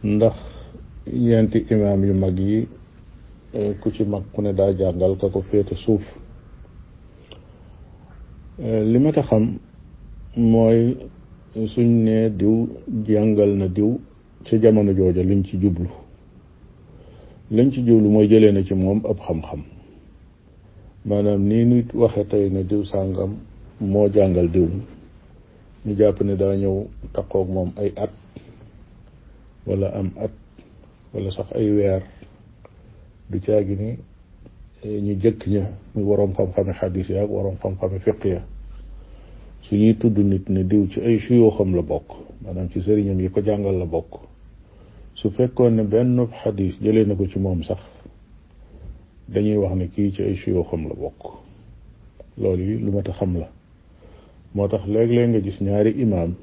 ndax ñeenti imaam yu mag yi ku ci mag ku ne daa jàngal ka ko féete suuf li ma ta xam mooy suñ ne diw jàngal na diw ca jamono jooja liñ ci jublu liñ ci jublu mooy jëlee na ci moom ab xam-xam maanaam nii nit waxe tey ne diw sàngam moo jàngal diw ñu jàpp ne daa ñëw taqoog moom ay at wala am at wala sax ay weer du caagi ni ñu jëkk ña muy waroom xam-xame xadis ya ak waroom xam-xame fiq ya su ñuy tudd nit ne diw ci ay suyooxam la bokk maanaam ci sëriñam yi ko jàngal la bokk su fekkoon ne benn xadis jëlee na ko ci moom sax dañuy wax ne kii ci ay suyooxam la bokk loolu yi lu ma ta xam la moo tax léeg-léeg nga gis ñaari imaam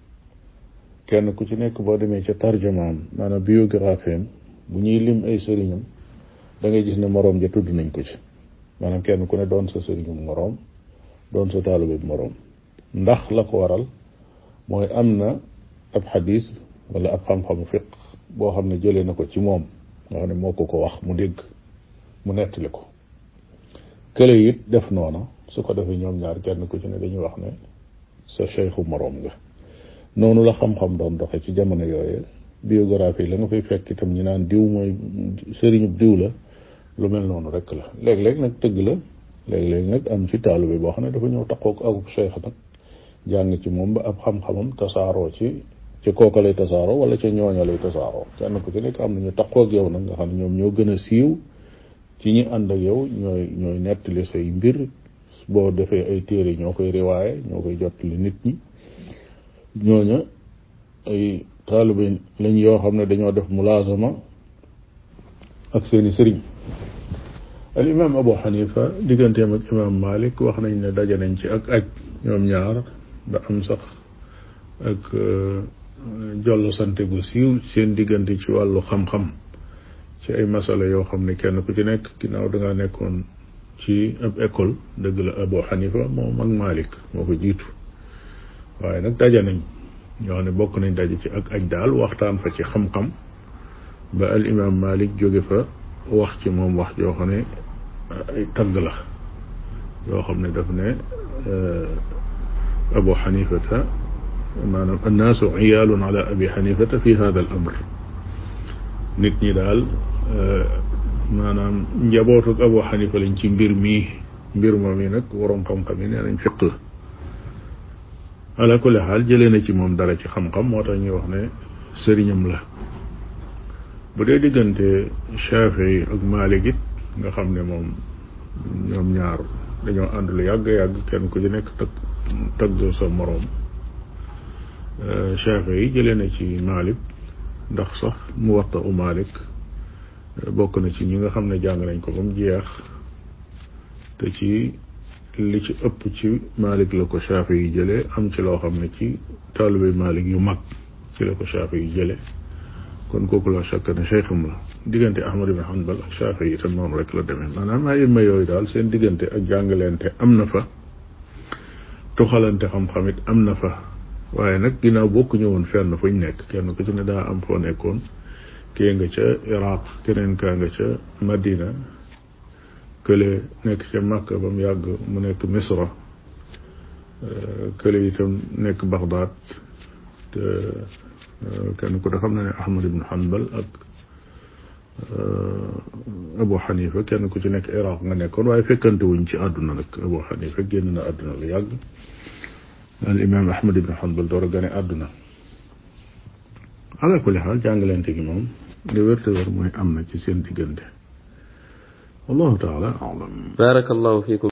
kenn ku ci nekk boo demee ca tarjamaam maanaam biographie bu ñuy lim ay sëriñam da ngay gis ne moroom ja tudd nañ ko ci maanaam kenn ku ne doon sa sëriñum moroom doon sa taalube moroom ndax la ko waral mooy am na ab xadis wala ab xam-xamu fiq boo xam ne jëlee na ko ci moom nga xam ne moo ko ko wax mu dégg mu nettali ko kële it def noona su ko defee ñoom ñaar kenn ku ci ne dañuy wax ne sa cheikhu moroom nga noonu la xam-xam doon doxe ci jamono yooye biographie la nga fay fekk itam ñu naan diw mooy sëriñub diw la lu mel noonu rek la léeg-léeg nag tëgg la léeg-léeg nag am ci taalube boo xam ne dafa ñëw taqoog akub cheikh nag jàng ci moom ba ab xam-xamam tasaaroo ci ci kooka lay tasaaroo wala ca ñooña lay tasaaroo kenn ku ci nekk am na ñu taqoog yow nag nga xam ne ñoom ñoo gën a siiw ci ñi ànd ak yow ñooy ñooy nettali say mbir boo defee ay téere ñoo koy riwaaye ñoo koy jottali nit ñi ñooña ay taalibe lañ yoo xam ne dañoo def mulaazama ak seeni sëriñ al imam abu xanifa digganteem ak imam malik wax nañ ne daje nañ ci ak aj ñoom ñaar ba am sax ak jollo sante gu siiw seen diggante ci wàllu xam-xam ci ay masala yoo xam ne kenn ku ci nekk ginnaaw dangaa nekkoon ci ab école dëgg la abu xanifa moom ak malik moo ko jiitu waaye nag daje nañ ñoo xam ne bokk nañ daje ci ak aj daal waxtaan fa ci xam-xam ba al imam malik jóge fa wax ci moom wax joo xam ne ay tagg la yoo xam ne daf ne abu xanifata maanaam annaasu iyaalun ala abi xanifata fi hada al amr nit ñi daal maanaam njabootuk abu xanifa lañ ci mbir mii mbir moom yi nag waroom xam-xam yi nee nañ fiq la ala kulli xaal jëlee na ci moom dara ci xam-xam moo tax ñuy wax ne sëriñam la bu dee diggante Shafii ak Maalik it nga xam ne moom ñoom ñaar dañoo ànd lu yàgg yàgg kenn ku ci nekk tag tagg sa moroom Shafii yi jëlee na ci Maalik ndax sax Muwatta u Maalik bokk na ci ñi nga xam ne jàng nañ ko ba mu jeex te ci li ci ëpp ci Maalik la ko Shafii yi jëlee am ci loo xam ne ci taalibe Maalik yu mag ci la ko Shafii yi jëlee kon kooku la chakk ne cheikham la diggante Ahmad ibn Hanbal ak Shafii itam noonu rek la demee maanaam ay imma yooyu daal seen diggante ak jàngalente am na fa tuxalante xam-xam it am na fa waaye nag ginnaaw bokk ñëwoon fenn fuñ nekk kenn ku ci ne daa am foo nekkoon kii nga ca Iraq keneen kaa nga ca Madina kële nekk ca Makka ba mu yàgg mu nekk Misra kële itam nekk Baghdad te kenn ku de xam na ne Ahmad ibn Hanbal ak Abu Xanifa kenn ku ci nekk Iraq nga nekkoon waaye fekkante wuñ ci àdduna nag Abu Xanifa génn na àdduna lu yàgg al imam Ahmad ibn Hanbal door a gane àdduna ala kulli xaal jàngalante gi moom li wér te wér mooy am na ci seen diggante wallahu taala alam barakallahu fiikum